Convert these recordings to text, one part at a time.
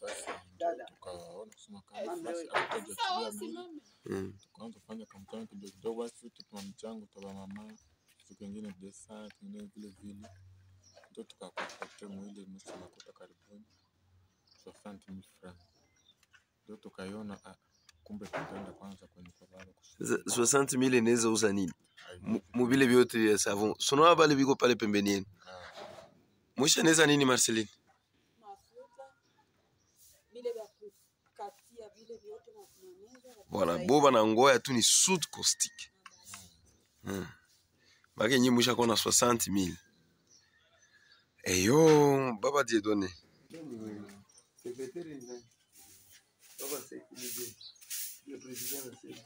sasa ndio tukaona kusema kama basi hatutajachilia mili Mm. tukaanza kufanya kamchanga kidogo kidogo, basi tuma mchango taba mama siku ingine desa kingine vile vile, ndio tukakokote mwili nusu makuta karibuni 60000 francs, ndio tukaiona ah, kumbe tutaenda kwanza kwenye kolalo Sasa 60000 inaweza uza nini? Mu- Mubile vyote vya savon. Sunaona vale viko pale pembeni yenu. Mwisha inaweza nini Marceline? mafuta vile vya kukatia vile vyote na kumemeza Voilà, boba na ngoya tu ni soude caustique. Mm. Maki nyi mwisha kona 60000. Eyo, baba Dieudonné. Secrétaire ni Baba secrétaire. Le président anasema.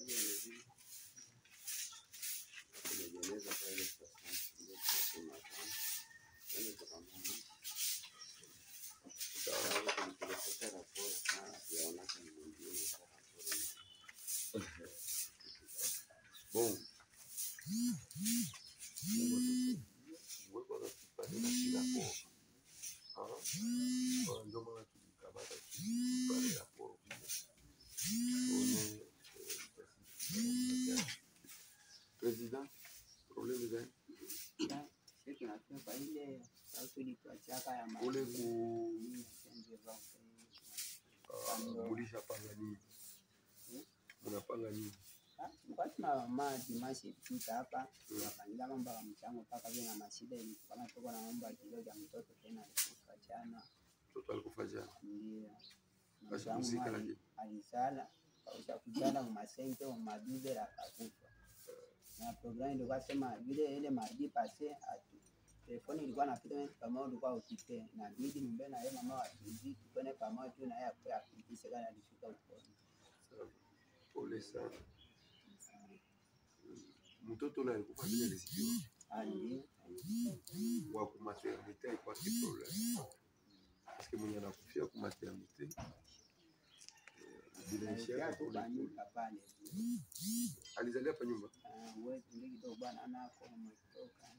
Bom. Ndio maana tulikamata pale hapo. President, problème gani? Sisi tunatoka ile sauti ilituachaka ya Ule maji. ku Senge zote. ah, mulisha panga nini? Mnapanga nini? Ah, tulikuwa tuna maji mashi pita hapa tunafanyia mambo ya mchango mpaka vile na mashida ili kama tuko na mambo ya kilio cha mtoto tena alikufa jana Mtoto alikufa jana. ndio Basi muzika ali- lakini. alisala kausha kujana mu masenge mu madude la kakufa na programu ilikuwa sema vile ile mardi pase atu telefoni ilikuwa napita mimi kama ulikuwa ukipe na bidi mbe na yeye mama wa tuzi tukone pamoja tu na yeye akwe afikishe kana alifika huko Sawa. Pole sana. Mtoto ule alikufa bila lisikiwa. ndio Wa kumaternité alikuwa si problème. Parce que mwenye anakufia kumaternité bila alikuwa ishara tu banyuka pale alizalia hapa nyumba. Ah, wewe ndio kidogo bwana anako umetoka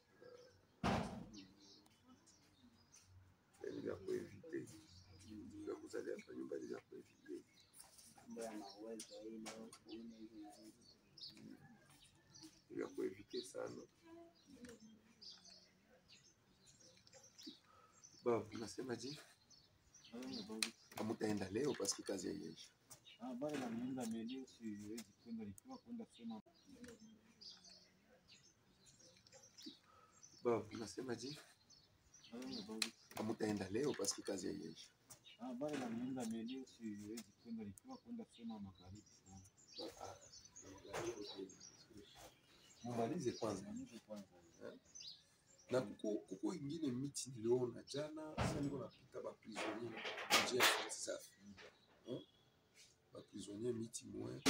Yaani vya kuevite. Vya kuzalia hapa nyumba ni vya kuevite. mambo ya mauwezo ile kule hivi na hivi Ni vya kuevite sana. Babu, nasema je? Hamutaenda leo paske kazi haiishi. bale namienza meli siwezi kwenda likiwa kwenda sema Babu, nasema je? Hamutaenda leo paske kazi haiishi. bale namienza meli siwezi kwenda likiwa kwenda sema magharibi sana Mumalize kwanza. Malize kwanza na kuko kuko ingine miti niliona jana, sasa niko napita ba prisonnier njia ya safi Hmm? ba prisonnier miti mwe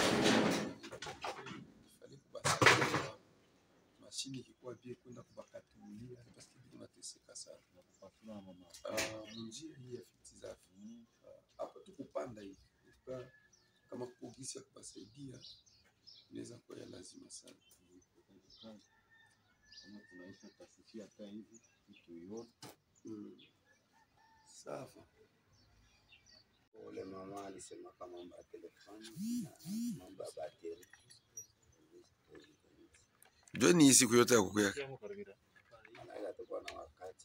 fali kubasaidia mashini ikikuwa bie kwenda kubakatulia parce que tunateseka sana kupatula na mama Ah, munjia hii ya fiti safi Ah, hapa tu kupanda hivi Kwa- kama kuko gisi ya kubasaidia inaweza kuwa ya lazima sana kazi kama tunaisha tasifia hata hivi tuione mm. sawa ule mama alisema kama mambo ya telefoni na mambo ya bateri Jua ni siku yote ya kuku yake anaweza tukuwa na wakati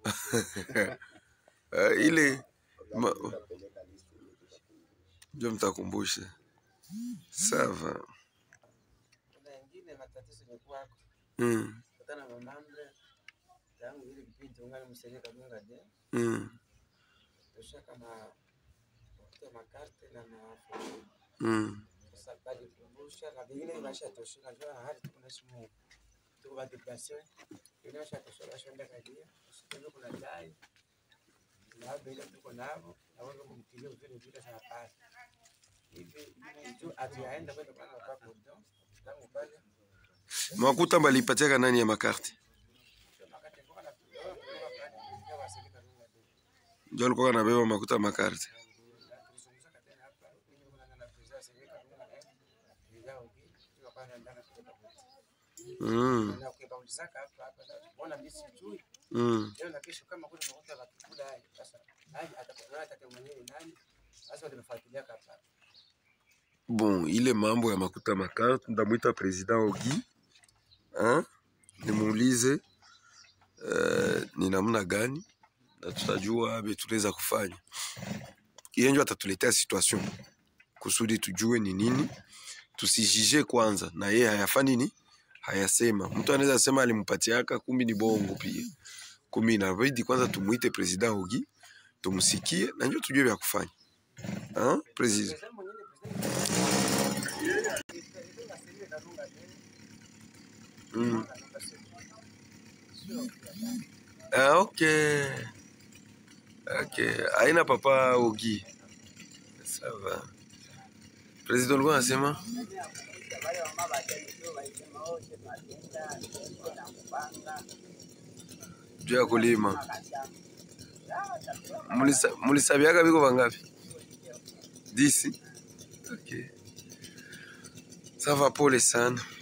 uh, ile Ma- tutapeleka listi ile tutakumbusha ndio mtakumbusha sawa kuna ingine matatizo imekuwako mm. kutana na mamambre tangu ile kipindi ungali msenge kadunga de mm. tosha kama kuta makarte na maafu mm. sasa bali kumbusha na vingine basha tosha na jua hali tukuna simu tuko ba depression ile basha tosha basha nda kadia sio kuna dai na bila tuko navo na wao kumtilio vile vile sana pale hivi tu atiaenda kwenda kwa kwa kudo tangu pale makuta balipatiaka nani ya makarti wakati kwa na kwa pale ndio wasili kadunga de ndio alikuwa anabeba makuta ya makarti mm. mm. nani atakuwa atake mwenyewe nani sasa tumefuatilia kapa Bon, ile mambo ya makuta makarte ndamwita president Ogi hein? nimuulize uh, ni namna gani na tutajua abe tunaweza kufanya. Yeye ndio atatuletea situation kusudi tujue ni nini, tusijije kwanza na yeye hayafa nini, hayasema. Mtu anaweza sema alimpatiaka, kumbi ni bongo pia. Kumbi inabidi kwanza tumuite president Ogi tumsikie na ndio tujue vya kufanya hein? President President mwenyewe president president asili inarunga tena mm. anarunga sio Ah, ok. Ok. Haina papa Ogi. Ça va. President ulikuwa anasema wale wamama wajaluo walisema wote tunatenda ndio na kupanga juu ya kulima. makashamba. Sawa, chakula Mulisa- Mulisabiaga biko vangapi? Disi. Ok. Ça va, pole sana.